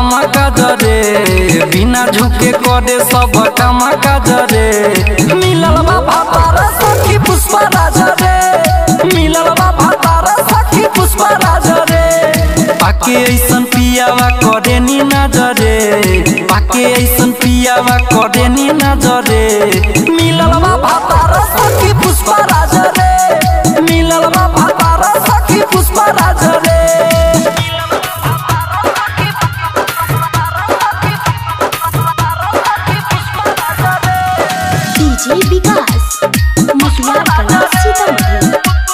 काम काज रे बिना झुके करे सब काम काज रे मिलल बा भातार सखी पुष्पा राज रे मिलल बा भातार सखी पुष्पा राज रे पाके ऐसन पियावा करे नी नजरे पाके ऐसन पियावा करे नी नजरे मिलल बा भातार सखी पुष्पा राज रे मिलल बा भातार सखी पुष्पा राज रे डीजे विकास मटियार कला सीतामढ़ी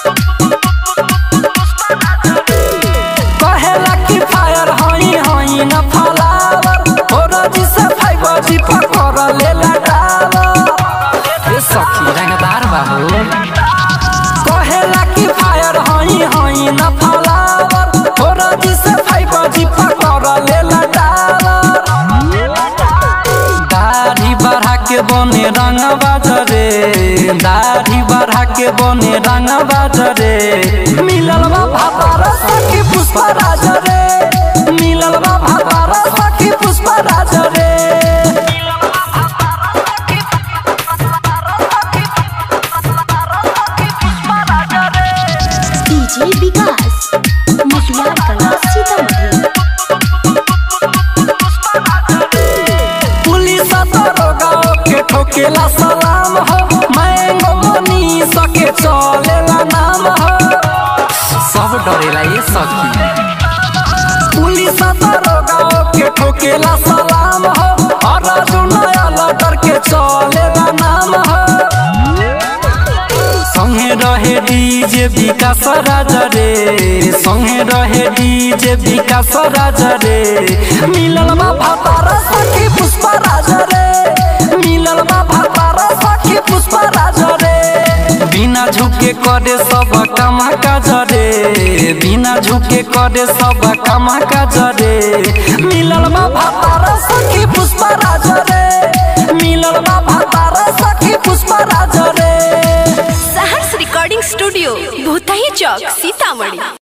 कहेला कि फायर हई हई न फलावर हो रजी से फाइव जी पकड़ लेला डावर ए सखी रंगदार बाबू कहेला कि फायर हई हई न फलावर हो रजी से फाइव जी पकड़ लेला डावर दाढ़ी बढ़ा के बने रंग बाजरे दाढ़ी बढ़ा के बने रंग बाजरे मिलल बा भातार सखी पुष्पा राज रे मिलल बा भातार सखी पुष्पा राज रे डीजे विकास मटियार कला सीतामढ़ी पुलिस दरोगा के ठोकेला सलाम हो मैंगो मनी सके चलेला नाम हो सब डरेला ये सखी पुलिस दरोगा के ठोकेला सलाम हो और नया लटर के चलेला नाम हो संगे रहे डीजे विकास राज रे संगे रहे डीजे विकास राज रे मिलल बा भातार सखी पुष्पा राज रे मिलल बा भातार सखी पुष्पा राज रे बिना झुके करे सब काम काज रे बिना झुके करे सब काम काज रे मिलल बा भातार सखी पुष्पा राज रे मिलल बा भातार सखी पुष्पा राज रे सहर्ष रिकॉर्डिंग स्टूडियो भूतही चौक सीतामढ़ी